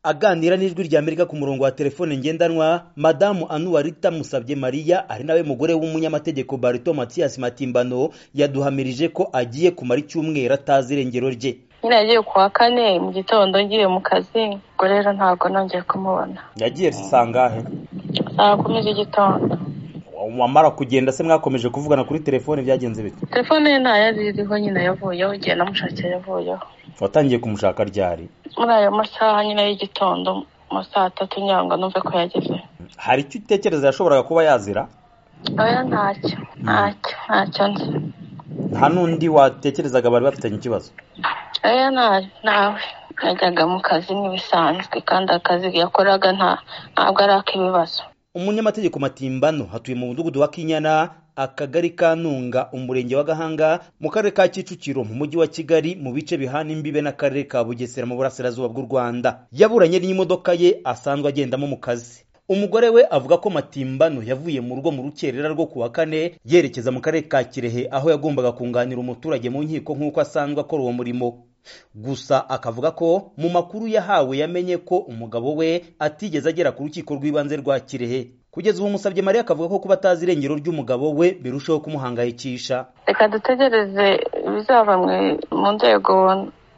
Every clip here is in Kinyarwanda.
Aganira n'ijwi rya Amerika ku murongo wa telefone ngendanwa Madamu Anuwarita Musabye Maria ari nawe mugore w'umunyamategeko Barito Matias Matimbano yaduhamirije ko agiye kumara icyumweru atazi irengero rye nyine yagiye ku wa kane mu gitondo ngiye mu kazi ubwo rero ntabwo nongeye kumubona yagiye zisangahe saa kumi z'igitondo wamara kugenda se mwakomeje kuvugana kuri telefone byagenze bite telefone ye nta yari iriho nyine yavuyeho igihe namushakira yavuyeho watangiye kumushaka ryari muri ayo masaha nyine y'igitondo mu saa tatu nyangwa numve ko yageze hari icyo utekereza yashoboraga kuba yazira oya ntacyo ntacyo ntacyo nzi nta n'undi watekerezaga bari bafitanye ikibazo oya nta- ntawe yajyaga mu kazi nk'ibisanzwe kandi akazi yakoraga nta- ntabwo ari ak'ibibazo umunyamategeko matimbano atuye mu mudugudu wa kinyana akagari ka ntunga umurenge wa gahanga mu karere ka kicukiro mu mujyi wa kigali mu bice bihana imbibe n'akarere ka bugesera mu burasirazuba bw'u rwanda yaburanye n'imodoka ye asanzwe agendamo mu kazi umugore we avuga ko matimbano yavuye mu rugo mu rukerera rwo ku wa kane yerekeza mu karere ka kirehe aho yagombaga kunganira umuturage mu nkiko nk'uko asanzwe akora uwo murimo gusa akavuga ko mu makuru yahawe yamenye ko umugabo we atigeze agera ku rukiko rw'ibanze rwa kirehe kugeza ubu musabye mariya akavuga ko kuba atazi irengero ry'umugabo we birushaho kumuhangayikisha reka dutegereze ibizava mu- mu nzego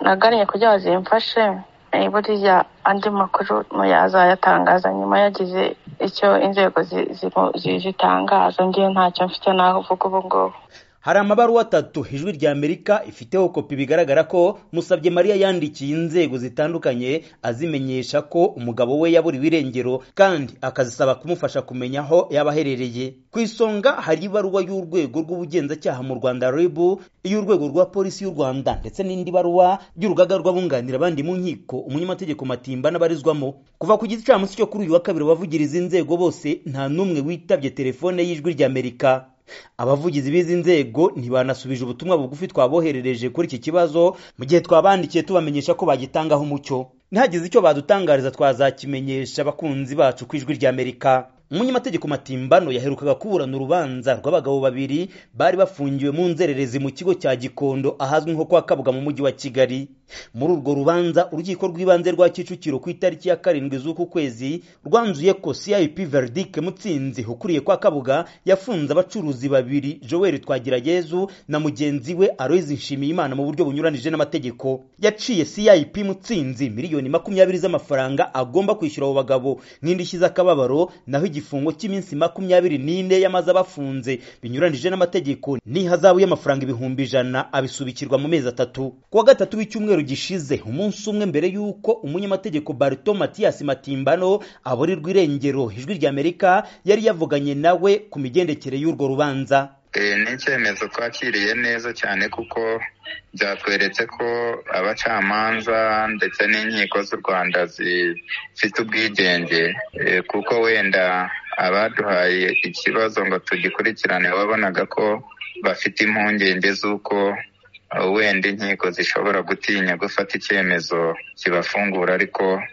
nagannye kugira ngo zimfashe Eh, buriya andi makuru muyazayatangaza nyuma yagize icyo inzego zi- zimu- zi- zitangaza ngewe ntacyo mfite naho uvuga ubu ngubu hari amabaruwa atatu ijwi rya amerika ifiteho kopi bigaragara ko musabye mariya yandikiye inzego zitandukanye azimenyesha ko umugabo we yaburiwe irengero kandi akazisaba kumufasha kumenya aho yaba aherereye ku isonga hari ibaruwa y'urwego rw'ubugenzacyaha mu rwanda ribu iy'urwego rwa polisi y'u rwanda ndetse n'indi baruwa y'urugaga rw'abunganira abandi mu nkiko umunyamategeko matimba n'abarizwamo kuva ku gicamunsi cyo kuri uyu wa kabiri abavugiriza inzego bose nta n'umwe witabye telefone y'ijwi rya amerika abavugizi b'izi nzego ntibanasubije ubutumwa bugufi twaboherereje kuri iki kibazo mu gihe twabandikiye tubamenyesha ko bagitangaho umucyo ntihagize icyo badutangariza twazakimenyesha abakunzi bacu ku ijwi rya amerika umunyamategeko matimbano yaherukaga kuburana urubanza rw'abagabo babiri bari bafungiwe mu nzererezi mu kigo cya gikondo ahazwi nko kwa kabuga mu mujyi wa kigali muri urwo rubanza urukiko rw'ibanze rwa kicukiro ku itariki ya karindwi z'uku kwezi rwanzuye ko cip verdict mutsinzi ukuriye kwa kabuga yafunze abacuruzi babiri joel twagirayezu na mugenzi we aloyizi nshimiyimana mu buryo bunyuranije n'amategeko yaciye cip mutsinzi miliyoni makumyabiri z'amafaranga agomba kwishyura abo bagabo nk'indishyi z'akababaro naho igifungo cy'iminsi makumyabiri n'ine yamaze abafunze binyuranije n'amategeko n'ihazabu y'amafaranga ibihumbi ijana abisubikirwa mu mezi atatu ku wa gatatu w'icyumweru gishize umunsi umwe mbere y'uko umunyamategeko barito matiyas matimbano aburirwa irengero ijwi rya amerika yari yavuganye nawe ku migendekere y'urwo rubanza Eh, ni icyemezo twakiriye neza cyane kuko byatweretse ko abacamanza ndetse n'inkiko z'u rwanda zifite ubwigenge eh, kuko wenda abaduhaye ikibazo ngo tugikurikirane wabonaga ko bafite impungenge z'uko eh, wenda inkiko zishobora gutinya gufata icyemezo kibafungura ariko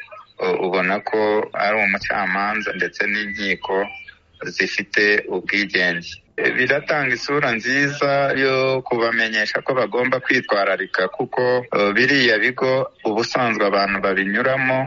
eh, ubona ko ari umucamanza ndetse n'inkiko zifite ubwigenge E, biratanga isura nziza yo kubamenyesha ko bagomba kwitwararika kuko e, biriya bigo ubusanzwe abantu babinyuramo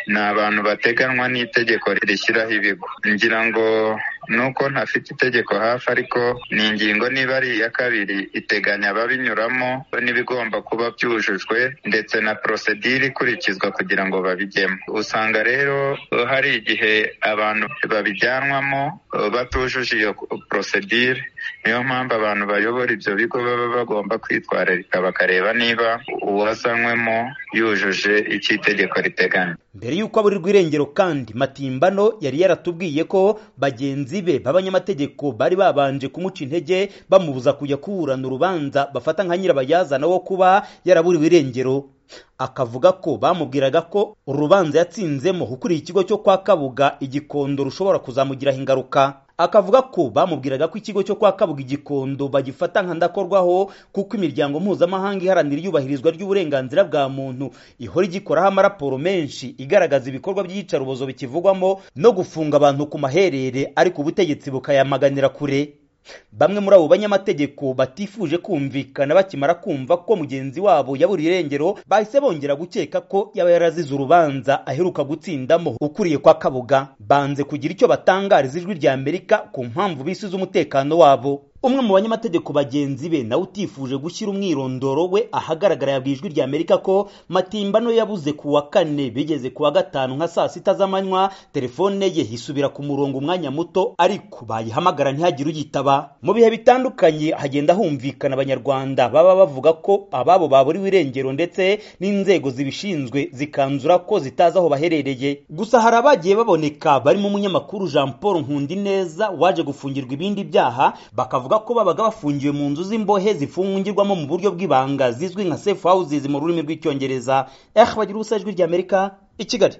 ni abantu bateganwa n'itegeko rishyiraho ibigo ngira ngo nuko ntafite itegeko hafi ariko ni ingingo niba ari iya kabiri iteganya ababinyuramo n'ibigomba kuba byujujwe ndetse na porosedire ikurikizwa kugira ngo babijyemo usanga rero eh, hari igihe abantu babijyanwamo eh, batujuje iyo porosedire niyo mpamvu abantu bayobora ibyo bigo baba bagomba kwitwararika bakareba niba uwazanywemo yujuje icyo itegeko riteganya mbere y'uko aburirwa irengero kandi matimbano yari yaratubwiye ko bagenzi be b'abanyamategeko bari babanje kumuca intege bamubuza kujya kuburana urubanza bafata nka nyirabayazana wo kuba yaraburiwe irengero akavuga ko bamubwiraga ko urubanza yatsinzemo ukuriye ikigo cyo kwa kabuga igikondo rushobora kuzamugiraho ingaruka akavuga ko bamubwiraga ko ikigo cyo kwa kabuga igikondo bagifata nka ndakorwaho kuko imiryango mpuzamahanga iharanira iyubahirizwa ry'uburenganzira bwa muntu ihora igikoraho amaraporo menshi igaragaza ibikorwa by'iyicarubozo bikivugwamo no gufunga abantu ku maherere ariko ubutegetsi bukayamaganira kure bamwe muri abo banyamategeko batifuje kumvikana bakimara kumva ko mugenzi wabo yaburiye irengero bahise bongera gukeka ko yaba yarazize urubanza aheruka gutsindamo ukuriye kwa kabuga banze kugira icyo batangariza ijwi rya amerika ku mpamvu bisi z'umutekano wabo umwe mu banyamategeko bagenzi be nawe utifuje gushyira umwirondoro we ahagaragara yabwiye ijwi rya amerika ko matimba no yabuze ku wa kane bigeze ku wa gatanu nka saa sita z'amanywa telefone ye isubira ku murongo umwanya muto ariko bayihamagara ntihagire uyitaba mu bihe bitandukanye hagenda humvikana abanyarwanda baba bavuga ko ababo baburiwe irengero ndetse n'inzego zibishinzwe zikanzura ko zitazi aho baherereye gusa hari abagiye baboneka barimo umunyamakuru jean paul nkundineza waje gufungirwa ibindi byaha bakavuga ko babaga bafungiwe mu nzu z'imbohe zifungirwamo mu buryo bw'ibanga zizwi nka safe houses mu rurimi rw'icyongereza eh bagira ubusa ijwi ry'amerika i kigali